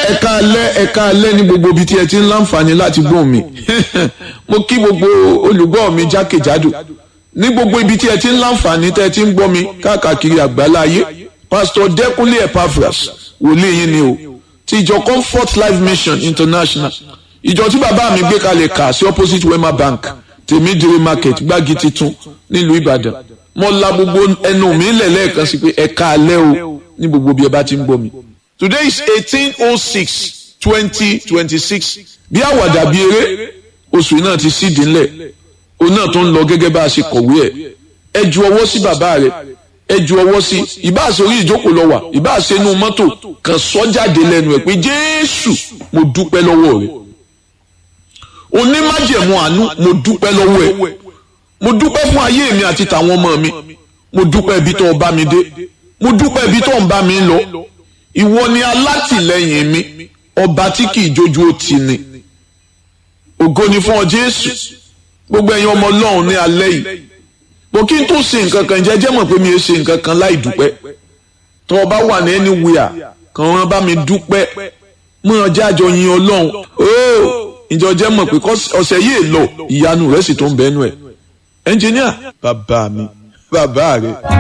ẹ̀ka alẹ́ ẹ̀ka alẹ́ ní gbogbo ibi tí ẹ ti ń láǹfààní láti gbọ́ mi mo kí gbogbo olùgbọ́ mi jákèjádò ní gbogbo ibi tí ẹ ti ń láǹfààní tẹ́ ẹ ti ń gbọ́ mi káàkiri àgbálá ayé pásítọ̀ dẹ́kunlé epaphras wòlíì yín ni o ti ìjọ comfort life mission international ìjọ tí bàbá mi gbé kalẹ̀ kà sí opposite wema bank tèmídìrí market gbági titun nílùú ìbàdàn mo la gbogbo ẹnu mi lẹ̀ lẹ́ẹ̀kan sí pé ẹ̀ka alẹ́ o ní gbogbo bí ẹ bá ti ń gbọ́ mi. today is eighteen oh six twenty twenty six bí àwàdà bí eré oṣù náà ti sídìí ńlẹ̀ òun náà tó ń lọ gẹ́gẹ́ bá a ṣe kọ̀wé ẹ̀ ẹ ju ọwọ́ sí bàbá rẹ̀ ẹ ju ọwọ́ sí ìbá ṣe orí ìjókòó lọ wà ìbá ṣe inú mọ́tò kan sọ jáde lẹ́nu ẹ̀ pé jésù mo dúpẹ́ lọ́wọ́ rẹ̀ onímájẹ̀mú àánú mo dúpẹ́ lọ́wọ́ ẹ̀ mo dúpẹ́ fún ayé mi àti tàwọn ọmọ mi mo dúpẹ́ ibi tó o bá mi dé mo dúpẹ́ ibi tó ń bá mi lọ ìwọ ni alátìlẹ́yìn mi ọba tí kì í jójú ó ti ni ògo ni fún ọ jésù gbogbo ẹ̀yin ọmọ ọlọ́run ní alẹ́ yìí mo kí n tó ṣe nǹkan kan jẹ́jẹ́ mọ̀ pé mi ò ṣe nǹkan kan láì dúpẹ́ tó o bá wà ní anywhere kàn wọ́n bá mi dúpẹ́ mọ́ ọjà àjọ yin ọlọ́run ooo ìjọ jẹ́ mọ̀ pé ọ̀sẹ̀ yìí lọ ìyanu rẹ̀ sì tó ń bẹ́nu ẹ̀ ẹnjìníà bàbá mi bàbá rẹ̀.